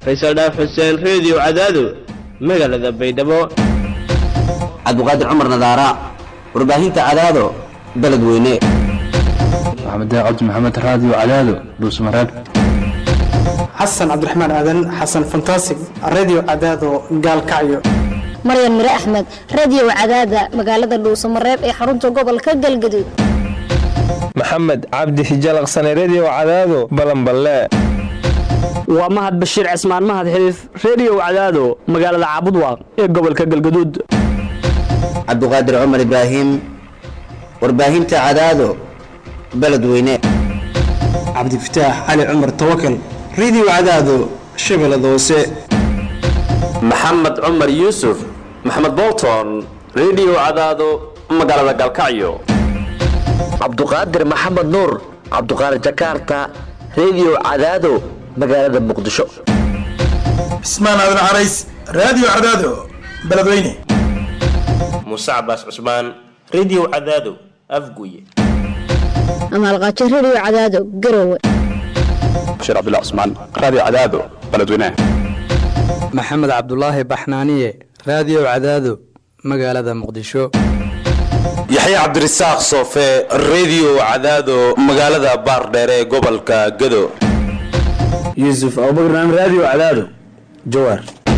faysal dhaaf xuseen reediyo cadaado magaalada baydhabo cabdiqaadir cumar nadaara warbaahinta cadaado beledweyne maxamed cabdi maxamed raadiyo cadaado dhuusmareeb xasan cabdiraxmaan aadan xasan fantasig radio cadaado gaalkacyo maryan mire axmed radio cadaada magaalada dhuusamareeb ee xarunta gobolka galgaduud maxamed cabdi hijalaqsane redio cadaado balanballe waa mahad bashiir cismaan mahad xiliif reediyo cadaado magaalada caabudwaaq ee gobolka galgaduud cabdiqaadir cumar ibraahim warbaahinta cadaado beledweyne cabdifataax cali cumar tawakal radio cadaado shabeellada hoose maxamed cumar yuusuf maxamed bolton redio cadaado magaalada galkacyo cabduqaadir maxamed nuur cabduqaadir jakarta redio cadaado magaalada muqdisho cismaan aadan carays raadiyo cadaado beledweyne muuse cabaas cusmaan redio cadaado afguye amaalqaajo redio cadaado garowe bashiir cabdullah cusmaan raadiyo cadaado beledweyne maxamed cabdulaahi baxnaaniye raadiyo cadaado magaalada muqdisho yaxya cabdirasaaq soofe redio cadaado magaalada baardheere ee gobolka gado yuusuf abubakran raadiyo cadaado jawaar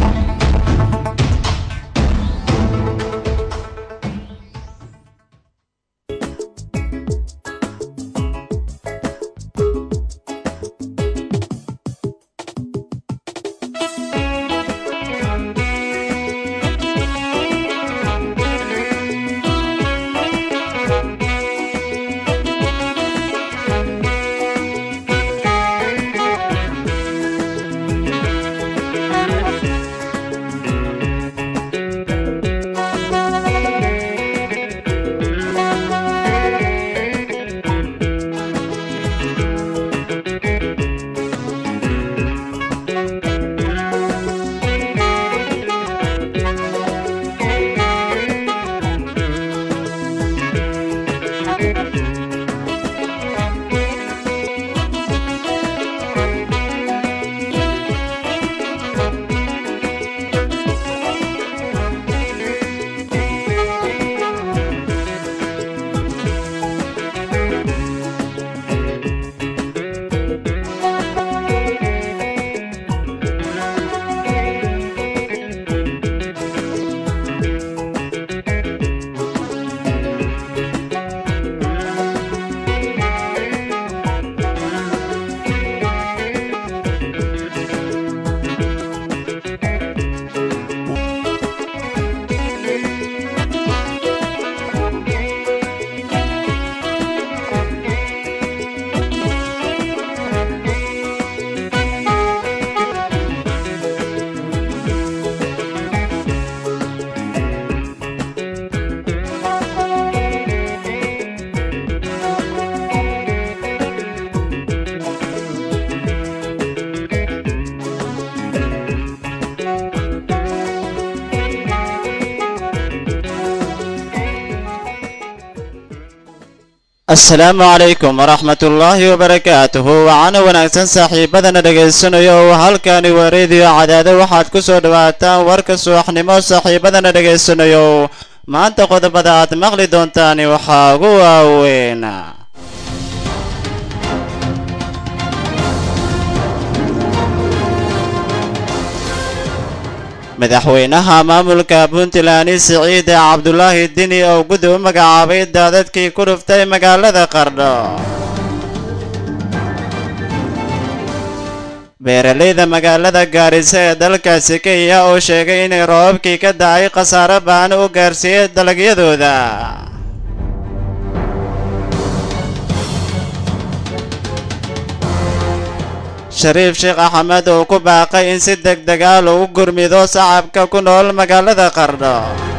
asalaamu calaykum waraxmat ullaahi wabarakaatuhu waxaana wanaagsan saaxiibadana dhagaysanayo oo halkani waa reediyo cadaado waxaad ku soo dhawaataan warka subaxnimo saaxiibadana dhagaysanayo maanta qodobada aad maqli doontaani waxaa ugu waaweyn madaxweynaha maamulka puntland siciid cabdulaahi dini oo gudi u magacaabay daadadkii ku dhuftay magaalada qardho beeralayda magaalada gaarisa ee dalkaasi kenya oo sheegay inay roobabkii ka dacay khasaare baan u gaarsiiyey dalagyadooda shariif sheekh axmed oo ku baaqay in si deg dega lagu gurmido sacabka ku nool magaalada qardho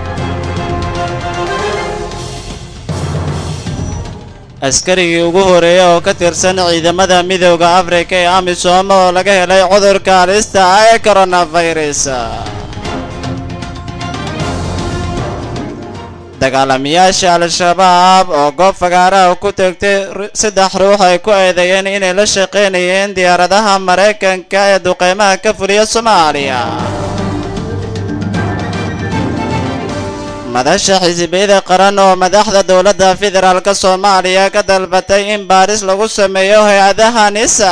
askarigii ugu horeeya oo ka tirsan ciidamada midooda afrika ee amisom oo laga helay cudurka halista ah ee coronavirus dagaalamayaasha al-shabaab oo goob fagaaraha ku tegtay saddex ruux ay ku eedeeyeen inay la shaqaynayeen diyaaradaha maraykanka ee duqeymaha ka fuliya soomaaliya madasha xisbiyada qaran oo madaxda dowladda federaalk soomaaliya ka dalbatay in baaris lagu sameeyo hay-adaha nisa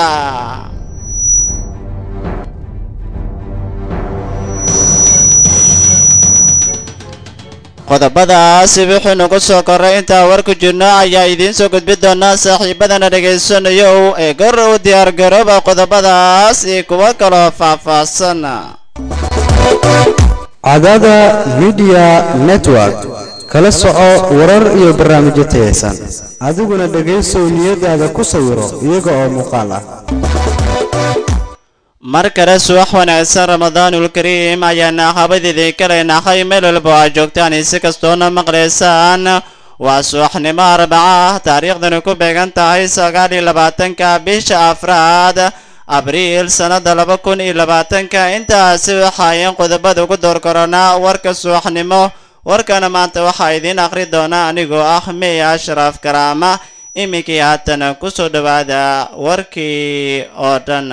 qodobadaasi wixii nagu soo korray intaa war ku jirno ayaa idiin soo gudbi doonaa saaxiibadana dhegaysanayo ee gor u diyaargarooba qodobadaas iyo kuwo kaloo faahfaahsan cadaada midiya network kala soco warar iyo barnaamijyo tayaysan adiguna dhegaysow niyadaada ku sawiro iyaga oo muuqaal ah mar kale subax wanaagsan ramadaanul kariim ayaana habadiidii kaleenahay meel walba aad joogtaan si kastoona maqlaysaan waa subaxnimo arbaca ah taariikhdani ku beegan tahay sagaal iyo labaatanka bisha afraad abriil sannada laba kun iyo labaatanka intaasi waxaayeen qodobada ugu door koronaa warka subaxnimo warkana maanta waxaa idiin akhri doona anigoo ah meya ashraaf karaama iminkii haatan kusoo dhowaada warkii oo dhan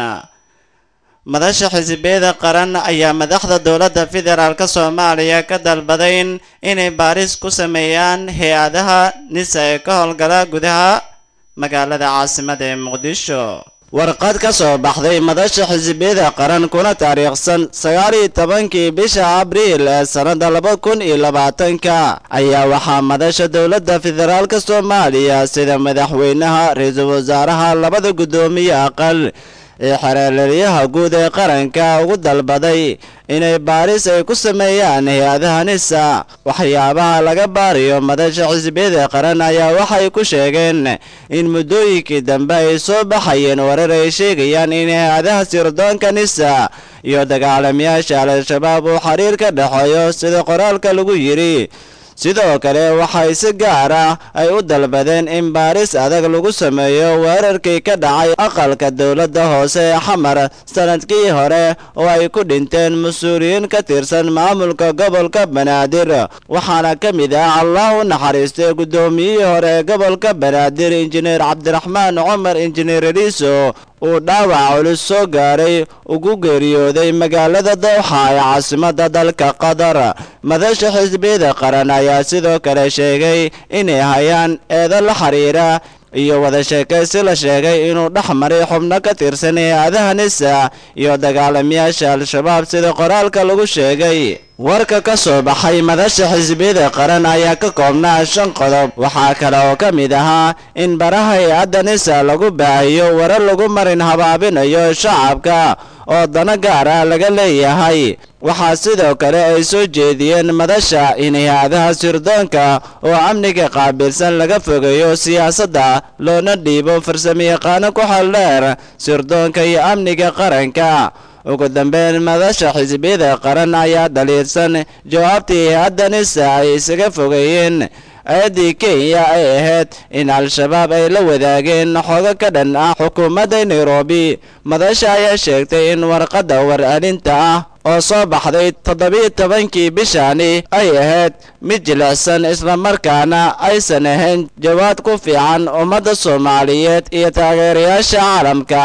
madasha xisbiyada qaran ayaa madaxda dowladda federaalk soomaaliya ka dalbaday inay baaris ku sameeyaan hay-adaha nisa ee ka howlgala gudaha magaalada caasimada ee muqdisho warqad ka soo baxday madasha xisbiyada qaran kuna taariikhsan sagaal iyo tobankii bisha abriil ee sannada laba kun iyo labaatanka ayaa waxaa madasha dowladda federaalk soomaaliya sida madaxweynaha ra-iisul wasaaraha labada guddoomiye aqal ee xereelelyaha guud ee qaranka ugu dalbaday inay baaris ay ku sameeyaan hay-adaha nisa waxyaabaha laga baariyo madasha xisbiyada qaran ayaa waxay ku sheegeen in muddooyinkii dambe ay soo baxayeen warar ay sheegayaan in hay-adaha sirdoonka nisa iyo dagaalamayaasha al-shabaab uu xiriir ka dhexeeyo sida qoraalka lagu yidhi sidoo kale waxay si gaar ah ay u dalbadeen in baaris adag lagu sameeyo weerarkii ka dhacay aqalka dowladda hoose ee xamar sanadkii hore oo ay ku dhinteen mas-uuliyiin ka tirsan maamulka gobolka banaadir waxaana ka mid ah allah u naxariistay guddoomiyihii hore ee gobolka banaadir injineer cabdiraxmaan cumar injineer eliiso uu dhaawac culus soo gaaray ugu geeriyooday magaalada dowxa ee caasimadda dalka qatar madasha xisbiyada qaran ayaa sidoo kale sheegay inay hayaan eedo la xiriira iyo wada sheekaysi la sheegay inuu dhex maray xubno ka tirsan hay-adaha nisa iyo dagaalamayaasha al-shabaab sida qoraalka lagu sheegay warka ka soo baxay madasha xisbiyada qaran ayaa ka koobnaa shan qodob waxaa kale oo ka mid ahaa in baraha hay-adda nisa lagu baahiyo warar lagu marin habaabinayo shacabka oo dano gaar ah laga leeyahay waxaa sidoo kale ay soo jeediyeen madasha in hay-adaha sirdoonka oo amniga qaabilsan laga fogeeyo siyaasadda loona dhiibo farsamayaqaano ku xaldheer sirdoonka iyo amniga qaranka ugu dambeyn madasha xisbiyada qaran ayaa dhaliirsan jawaabtii hay-adda nisa ay isaga fogeeyeen eedii kenya ay ahayd in al-shabaab ay la wadaageen xogo ka dhan ah xukuumadda nairobi madasha ayaa sheegtay in warqadda war-alinta ah oo soo baxday toddobiiyo tobankii bishani ay ahayd mid jilicsan islamarkaana aysan ahayn jawaab ku fiican ummadda soomaaliyeed iyo taageerayaasha caalamka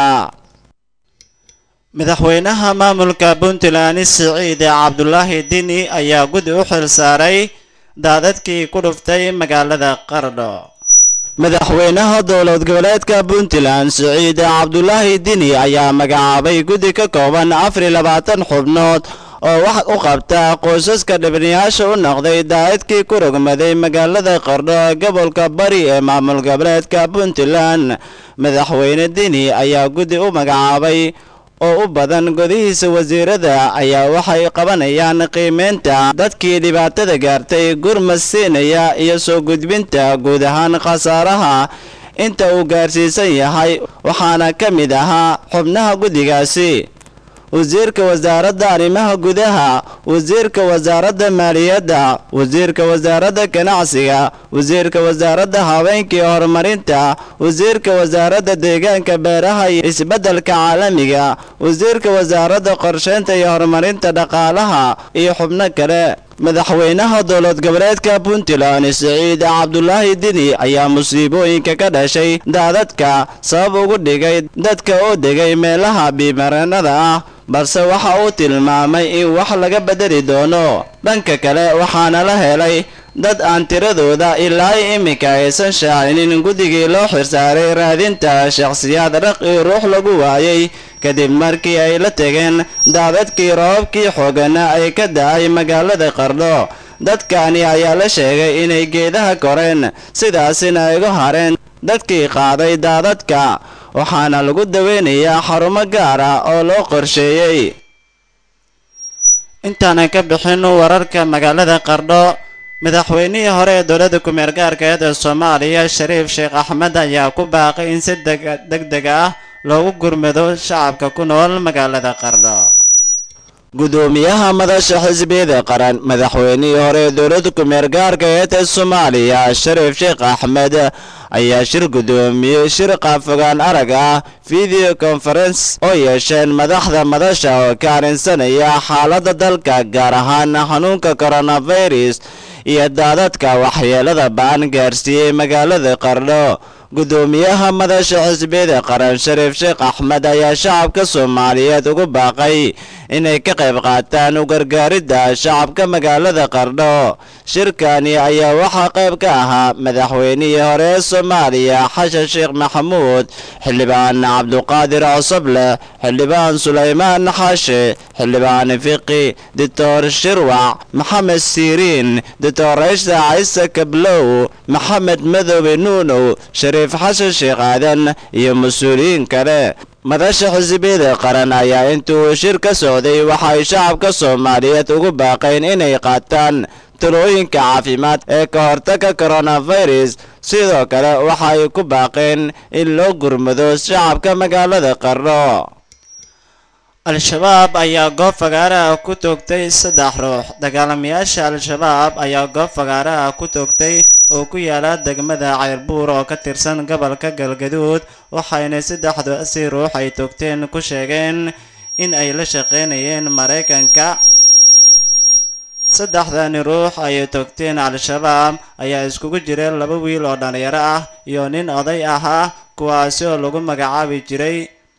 madaxweynaha maamulka puntland siciid cabdulaahi dini ayaa gudi u xil saaray daadadkii ku dhuftay magaalada qardho madaxweynaha dowlad goboleedka puntland siciid cabdulaahi dini ayaa magacaabay guddi ka kooban afar iyo labaatan xubnood oo wax u qabta qoysaska dhibanayaasha u noqday daadadkii ku rogmaday magaalada qardho ee gobolka bari ee maamul goboleedka puntland madaxweyne dini ayaa guddi u magacaabay oo u badan godihiisa wasiirada ayaa waxay qabanayaan qiimeynta dadkii dhibaatada gaartay gurmad siinaya iyo soo gudbinta guud ahaan khasaaraha inta uu gaarsiisan yahay waxaana ka mid ahaa xubnaha guddigaasi wasiirka wasaaradda arrimaha gudaha wasiirka wasaaradda maaliyadda wasiirka wasaaradda ganacsiga wasiirka wasaaradda haweenkii horumarinta wasiirka wasaaradda deegaanka beeraha iyo isbeddelka caalamiga wasiirka wasaaradda qorsheynta iyo horumarinta dhaqaalaha iyo xubno kale madaxweynaha dowlad goboleedka puntland siciid cabdulaahi dini ayaa musiibooyinka ka dhashay daadadka sabab ugu dhigay dadka oo degay meelaha biimareenada ah balse waxa uu tilmaamay in wax laga bedeli doono dhanka kale waxaana la helay dad aan tiradooda ilaa iminka aysan shaacinin guddigii loo xirsaaray raadinta shakhsiyaad raqi ruux lagu waayay kadib markii ay la tegeen daadadkii roobabkii xoogana ay ka da-ay magaalada qardho dadkani ayaa la sheegay inay geedaha koreen sidaasina ay uga hareen dadkii qaaday daadadka waxaana lagu daweynayaa xarumo gaar ah oo loo qorsheeyey intaanan ka bixin wararka magaalada qardho madaxweynihii hore ee dowladda ku-meel gaarkeed ee soomaaliya shariif sheekh axmed ayaa ku baaqay in si deg deg ah loogu gurmado shacabka ku nool magaalada qardho gudoomiyaha madasha xisbiyada qaran madaxweynihii hore ee dowladda ku-meel gaarkeed ee soomaaliya shariif sheekh axmed ayaa shir gudoomiyey shir qaafogaan arag ah video conference oo yeesheen madaxda madasha oo ka arrinsanaya xaaladda dalka gaar ahaan xanuunka coronavirus iyo daadadka waxyeelada ba'an gaarsiiyey magaalada qardho gudoomiyaha madasha xisbiyada qaran shariif sheekh axmed ayaa shacabka soomaaliyeed ugu baaqay inay ka qayb qaataan u gargaaridda shacabka magaalada qardho shirkani ayaa waxaa qayb ka ahaa madaxweynihii hore ee soomaaliya xashan sheekh maxamuud xildhibaan cabduqaadir cosoble xildhibaan sulaymaan xaashe xildhibaan fiqi doctor shirwac maxamed siiriin doctor raysha ciise kablow maxamed madoobe nuunow shariif xasan sheekh aadan iyo mas-uuliyiin kale madasha xisbiyada qaran ayaa intuu shir ka socday waxay shacabka soomaaliyeed ugu baaqeen inay qaataan talooyinka caafimaad ee ka hortaga coronavirus sidoo kale waxay ku baaqeen in loo gurmado shacabka magaalada qardho al-shabaab ayaa goob fagaaraha ku toogtay saddex ruux dagaalamayaasha al-shabaab ayaa goob fagaaraha ku toogtay oo ku yaala degmada ceyrbuur oo ka tirsan gobolka galgaduud waxayna saddexdaasi ruux ay toogteen ku sheegeen in ay la shaqeynayeen maraykanka saddexdani ruux ayay toogteen al-shabaab ayaa iskugu jira laba wiil oo dhalinyaro ah iyo nin oday ahaa kuwaasi oo lagu magacaabi jiray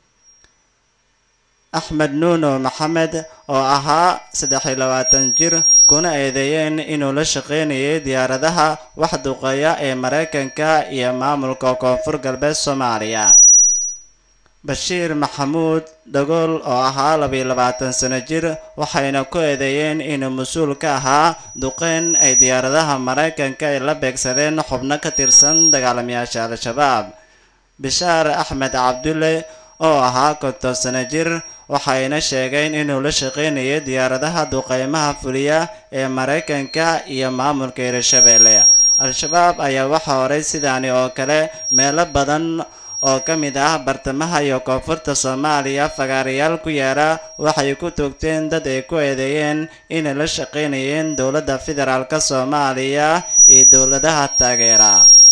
axmed nuuno maxamed oo ahaa saddex iyo labaatan jir kuna eedeeyeen inuu la shaqeynayay diyaaradaha wax duqeeya ee maraykanka iyo maamulka koonfur galbeed soomaaliya bashiir maxamuud dhagool oo ahaa labiyo labaatan sano jir waxayna ku eedeeyeen inuu mas-uul ka ahaa duqeyn ay diyaaradaha maraykanka ay la beegsadeen xubno ka tirsan dagaalamayaasha al-shabaab bishaar axmed cabdulle oo ahaa konton sano jir waxayna sheegeen inuu la shaqeynayay diyaaradaha duqeymaha fuliya ee maraykanka iyo maamulka hirshabeelle al-shabaab ayaa waxaa horay sidaani oo kale meelo badan oo ka mid ah bartamaha iyo koonfurta soomaaliya fagaarayaal ku yaala waxay ku toogteen dad ay ku eedeeyeen inay la shaqeynayeen dowladda federaalk soomaaliya iyo dowladaha taageera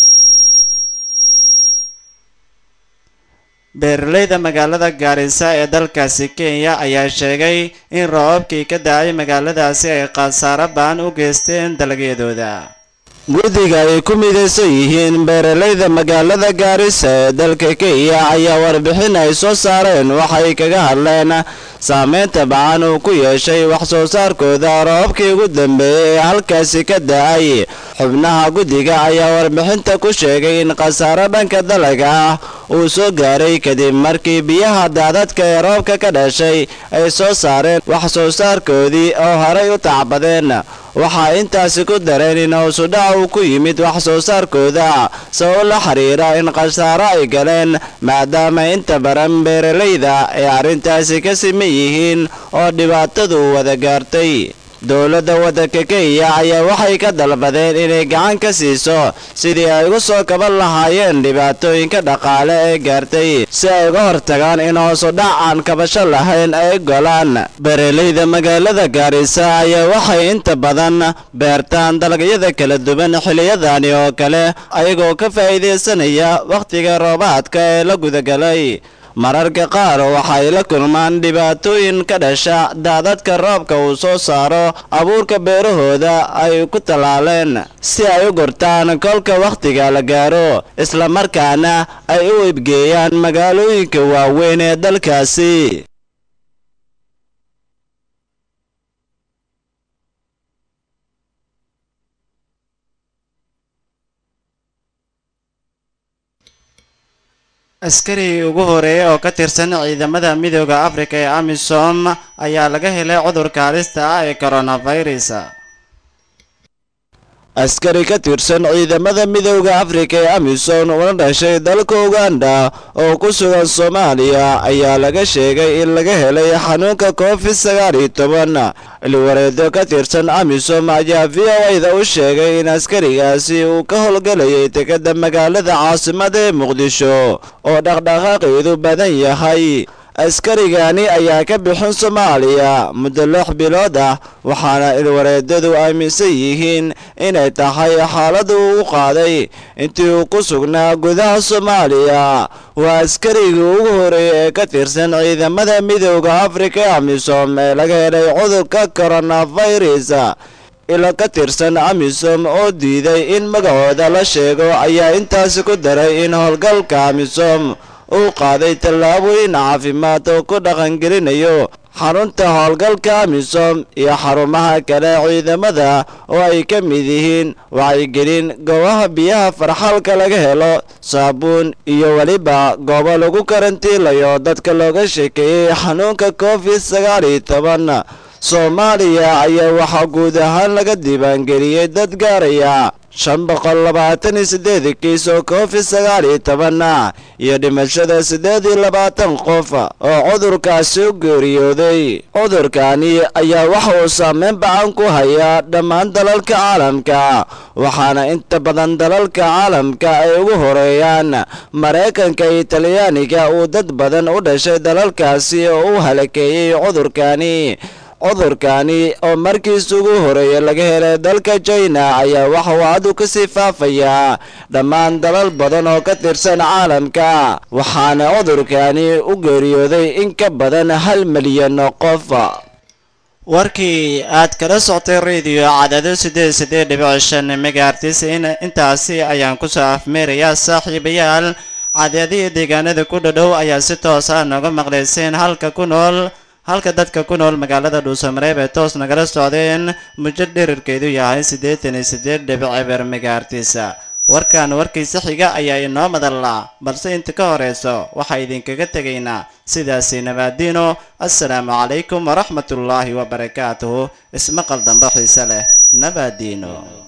beeraleyda magaalada gaarisa ee dalkaasi kenya ayaa sheegay in roobabkii ka da-ay magaaladaasi ay khasaaro baan u geysteen dalagyadooda guddiga ay ku midaysan yihiin beeraleyda magaalada gaarisa ee dalka kenya ayaa warbixin ay soo saareen waxay kaga hadleen saameynta bacan uu ku yeeshay wax soo saarkooda roobabkii ugu dambeeyey ee halkaasi ka da-ay xubnaha guddiga ayaa warbixinta ku sheegay in khasaaro dhanka dalaga ah uu soo gaaray kadib markii biyaha daadadka ee roobka ka dhashay ay soo saareen wax soo saarkoodii oo horay u tacbadeen waxaa intaasi ku dareen in hoosudhac uu ku yimid wax soo saarkooda sabab la xiriira in khasaaro ay galeen maadaama inta badan beeralayda ay arrintaasi ka siman yihiin oo dhibaatadu wada gaartay dowladda waddanka kenya ayaa waxay ka dalbadeen inay gacan ka siiso sidii ay uga soo kaban lahaayeen dhibaatooyinka dhaqaale ee gaartay si ay uga hortagaan in hoosudhac aan kabasho lahayn ay golaan beeraleyda magaalada gaarisa ayaa waxay inta badan beertaan dalagyada kala duwan xiliyadani oo kale ayagoo ka faa'iidaysanaya wakhtiga roobaadka ee la gudagalay mararka qaar waxay la kulmaan dhibaatooyin ka dhasha daadadka roobka uu soo saaro abuurka beerahooda ay ku tallaaleen si ay u gortaan kolka wakhtiga la gaaro islamarkaana ay u ibgeeyaan magaalooyinka waaweyn ee dalkaasi askarigii ugu horeeyay oo ka tirsan ciidamada midooda afrika ee amisom ayaa laga helay cudurka halista ah ee coronavirus askari ka tirsan ciidamada midooda afrika ee amisom una dhashay dalka uganda oo ku sugan soomaaliya ayaa laga sheegay in laga helay xanuunka covid sagaal iyo toban ilwareedo ka tirsan amisom ayaa v o a da u sheegay in askarigaasi uu ka howlgelayay dekada magaalada caasimada ee muqdisho oo dhaqdhaqaaqiidu badan yahay askarigani ayaa ka bixin soomaaliya muddo lix bilood ah waxaana ilwareedadu aaminsan yihiin inay tahay xaaladu uu qaaday intii uu ku sugnaa gudaha soomaaliya waa askarigii ugu horeeyay ee ka tirsan ciidamada midooda afrika ee amisom ee laga helay cudurka coronavirus ilo ka tirsan amisom oo diiday in magacooda la sheego ayaa intaasi ku daray in howlgalka amisom uu qaaday tallaabooyin caafimaad oo ku dhaqangelinayo xarunta howlgalka amisom iyo xarumaha kale ciidamada oo ay ka mid yihiin wacyigelin goobaha biyaha farxalka laga helo saabuun iyo weliba goobo lagu karantiilayo dadka looga sheekeeyey xanuunka covid sagaal iyo toban soomaaliya ayaa waxaa guud ahaan laga diiwaangeliyey dad gaaraya shan boqol labaatan iyo siddeed kiis oo covid sagaal iyo tobanna iyo dhimashada siddeed iyo labaatan qof oo cudurkaasi u geeriyooday cudurkani ayaa waxa uu saameyn bacan ku hayaa dhammaan dalalka caalamka waxaana inta badan dalalka caalamka ay ugu horeeyaan maraykanka iyo talyaaniga uu dad badan u dhashay dalalkaasi oo u halakeeyey cudurkani cudurkani oo markiis ugu horeeya laga helay dalka china ayaa waxa uu cadu kasii faafayaa dhammaan dalal badan oo ka tirsan caalamka waxaana cudurkani u geeriyooday in ka badan hal milyan oo qof warkii aad kala soctay radio cadado sideed sideed dhibic shan megaartis intaasi ayaan kusoo afmeerayaa saaxiibayaal cadadii deegaanada ku dhadhow ayaa si toos ah nooga maqlayseen halka ku nool halka dadka ku nool magaalada dhuusamareeb ee toos nagala socdeen muddo dherarkeedu yahay siddeetan iyo siddeed dhibic eber megaartisa warkan warkiisa xiga ayaa inoo madallaa balse inta ka horeyso waxaa idinkaga tegaynaa sidaasi nabaadiino assalaamu calaykum waraxmatullaahi wabarakaatuhu ismaqal dambe xiise leh nabaadiino